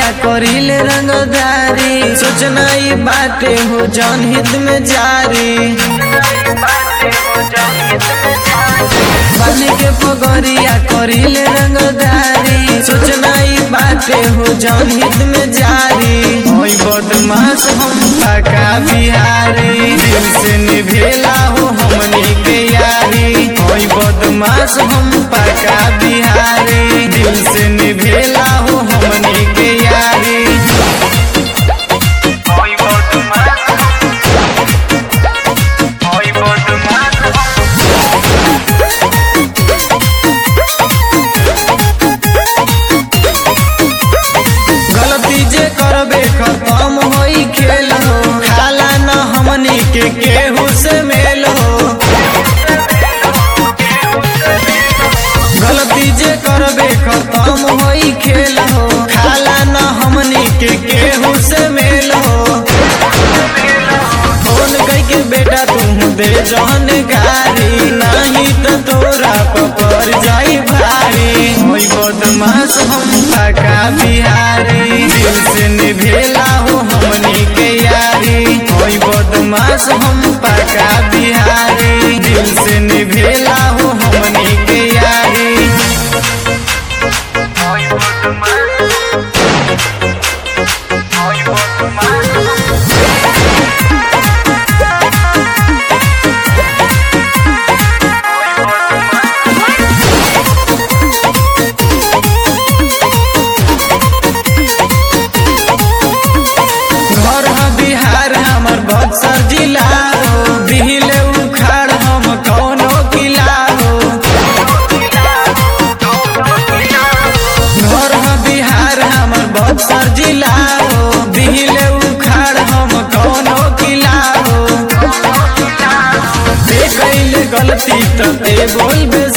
करिले रंगदारी सोचना ई बाटे हो जौन हित में जारी बन के पगरिया करिले रंगदारी सोचना ई बाटे हो जौन हित में जारी होई बदमाश हम पका बिहारी दिल से निभेला हो हमनी के यारी होई बदमाश हम पका बिहारी दिल से निभेला हो हमनी के यारी Hoy por tu mano, hoy por tu mano. गलती जे करबे खत्म होई खेल हो खाला न हमनी के केहू से मेल हो गलती जे करबे खत्म होई खेल हो खाला न हमनी के केहू से मेल हो फोन कई के बेटा तू दे जौन गारी नहीं तो तोरा पपर जाई भारी होई बदमाश हम पका बिहारी दिल से निभेला हो हमनी के यारी होई बदमाश हम पका बिहारी दिल से निभेला हो हमनी के यारी Hoy por tu mano, hoy por tu mano. Hoy por tu mano. घर ह बिहार हमर बक्सर जिला हो दिहिले उखाड़ हम कौनो किला हो घर ह बिहार हमर बक्सर जिला हो दिहिले उखाड़ हम कौनो किला हो ते कैल गलती तो ते बोलबे